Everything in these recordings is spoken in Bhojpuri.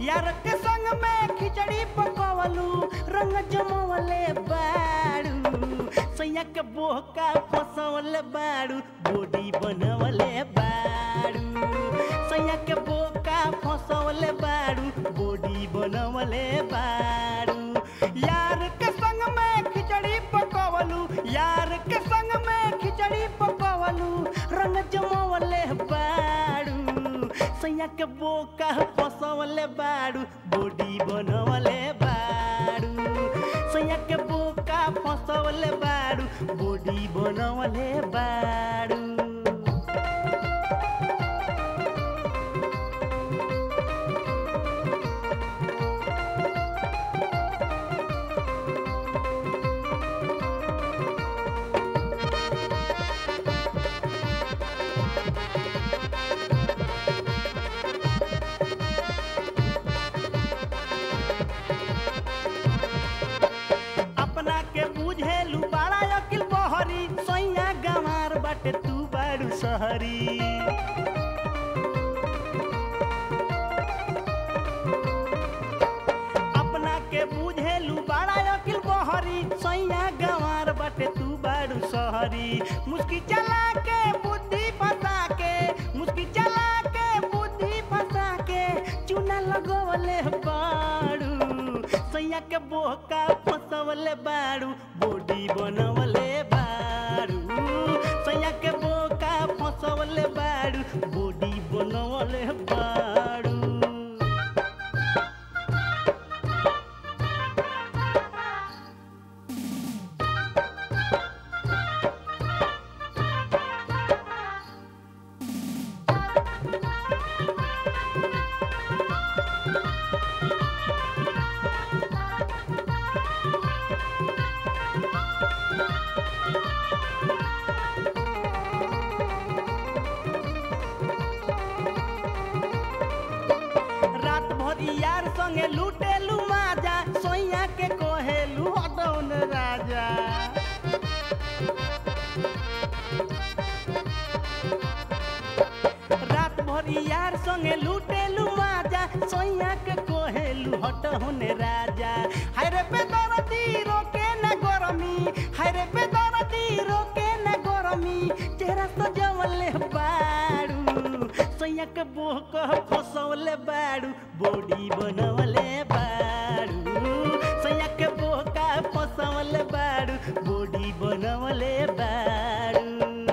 यार के संग में खिचड़ी पकवलू रंग जमवले बाड़ू सैया के बोहका फसवले बाड़ू बॉडी बनवले बाड़ू सैया के बोका फसवले बाड़ू बॉडी बनवले बाड़ू यार के संग में खिचड़ी पकवलू यार के संग में खिचड़ी पकवलू रंग जमवले बाड़ू सैया के बोका फसवले बाड़ू बॉडी बनवले बाड़ू सैया के बोका फसवले बाड़ू बॉडी बनवले बाड़ू अपना के बुझेलू बड़ा अकिल बहरी सैया गंवार बाटे तू बाड़ू सहरी अपना के बुझेलू बड़ा अकिल बहरी सैया गंवार बाटे तू बाड़ू सहरी मुस्की चला के बुद्धि फंसा के मुस्की चला के बुद्धि फंसा के चूना लगवले बाड़ू सैया के बोका फसवले बाड़ू बॉडी बनवले बाड़ू सैया के बोका फसवले बाड़ू बॉडी बनवले बाड़ू रात भर यार संगे लूटेलू माजा सोइया के कोहेलू हटौन राजा रात भर यार संगे लूटेलू माजा सोइया के कोहेलू हटौन राजा हाय रे बेदरदी रोके न गरमी हाय रे बेदरदी रोके न गरमी चेहरा सजवले बाड़ू सैया के बोह कह फसवले बाड़ू बॉडी बनवले बाड़ू सैया के बोह का फसवले बाड़ू बॉडी बनवले बाड़ू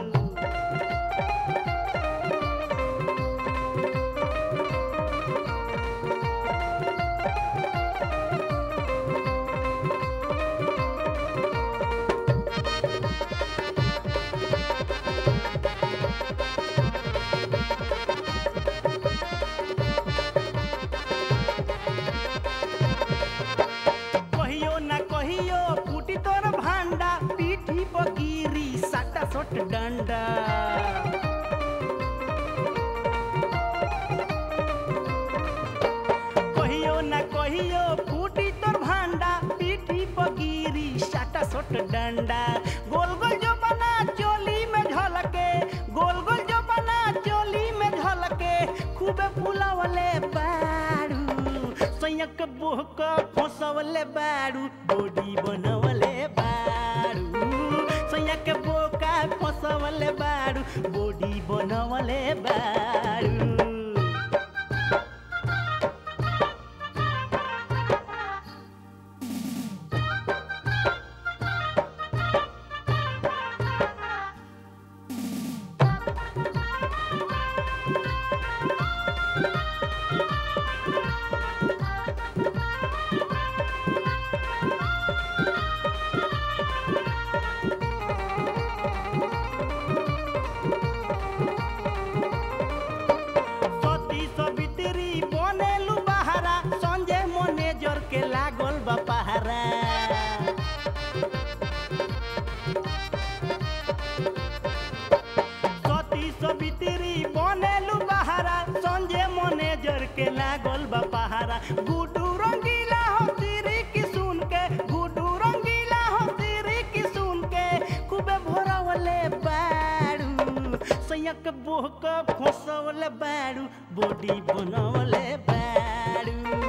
कहियो ना कहियो फूटी तोर भांडा पीठी बगिरी साटा सोट डंडा कहियो ना कहियो फूटी तोर भांडा पीठी बगिरी साटा सोट डंडा गोल गोल जो बना चोली में झलके गोल गोल जो बना चोली में झलके खूबे फुलावले बाड़ू सैयक बोहक फसवले बाड़ू बॉडी बनवले बाड़ू सैयक बोका फसवले बाड़ू बॉडी बनवले बाड़ू सती सवित्री बनेलु बहारा संजय मैनेजर के लागल बा पहारा सती सवित्री बनेलु बहारा संजय मैनेजर के लागल बा पहारा गुडू रंगीला हो सिरी की सुन के गुडू रंगीला हो सिरी की सुन के खूबे भोरवले बाड़ू सैयक बोहक फसवले बाड़ू बॉडी बनवले बाड़ू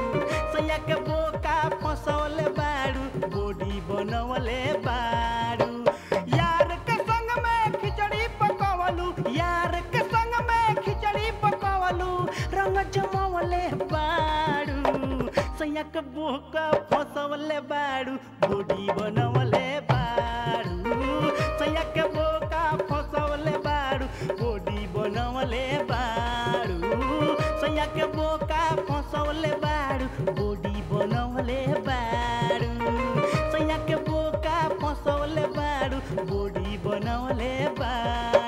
के बोका फसौले बाड़ू बॉडी बनवले बाड़ू यार के संग में खिचड़ी पकवलू यार के संग में खिचड़ी पकवलू रंग जमवले बाड़ू सैया के बोका फसौले बाड़ू बॉडी बनवले बाड़ू सैया के बोका फसौले बाड़ू बॉडी बनवले बाड़ू सैया के बोका फसौले बाड़ू बॉडी बनवले बाड़ू सैया के बोका फसौले बाड़ू बॉडी बनवले बाड़ू